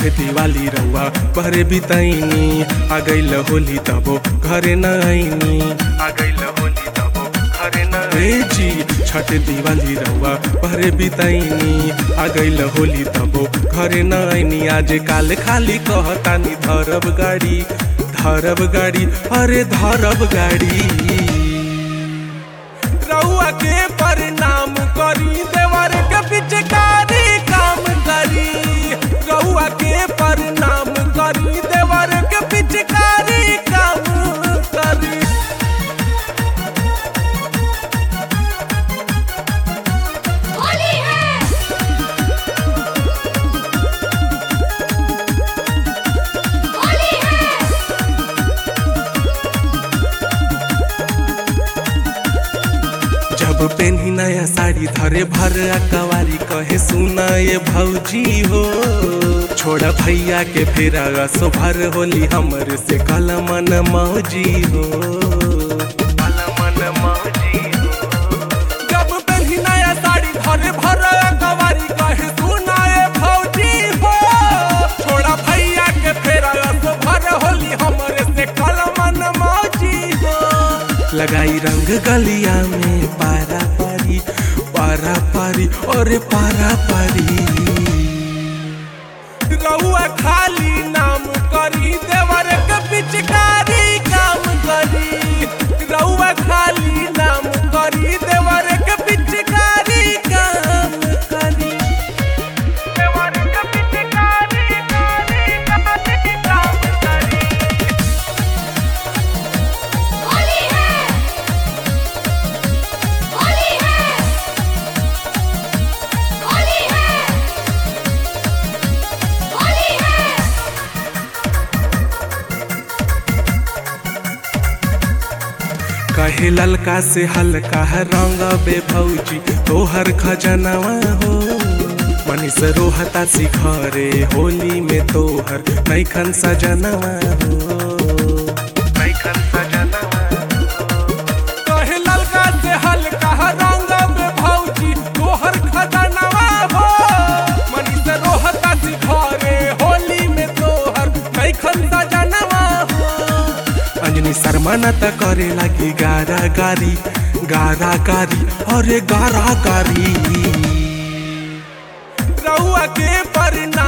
दिवाली रउआ पहरे बितैनी आ गइल होली तबो घरे न आईनी आ गइल होली तबो घरे न रे जी छठ दिवाली रउआ पहरे बितैनी आ गइल होली तबो घरे न आईनी आज काल खाली कहतानी धरब गाड़ी धरब गाड़ी अरे धरब गाड़ी रउआ के परिणाम करी देवर के पिचकारी काम करी रउआ के परिणाम करी देवर के पिचकारी काम करी होली है होली है जब पेन्ही नया साड़ी धरे भर कवारी कहे सुना ये भौजी हो छोड़ा भैया के फेरा असो भर होली हमर से कल मन मौजी हो कल मन मौजी हो जब पेन्ही नया साड़ी धरे भर कवारी कहे सुना ये भौजी हो छोड़ा भैया के फेरा असो भर होली हमर से कल मन मौजी हो लगाई रंग गलिया में पारा पारी पारा पारी और पारा पारी रउआ खाली नाम करी देवर के पिचकारी काम करी रउआ खाली नाम करी देवर के पिचकारी काम करी देवर के पिचकारी करी काम करी होली है होली है होली है होली है कहे ललका से हल्का है रंग बे भौजी तोहर खजनवा हो मनीष रोहता सिखरे होली में तोहर नैखन सजनवा हो नैखन सजनवा कहे ललका से हल्का है रंग बे भौजी तोहर खजनवा हो मनीष रोहता सिखरे होली में तोहर नैखन सजनवा हो अंजनी शर्मा न त करे लगी गारा गारी गारा गारी अरे गारा गारी रउआ के परिणाम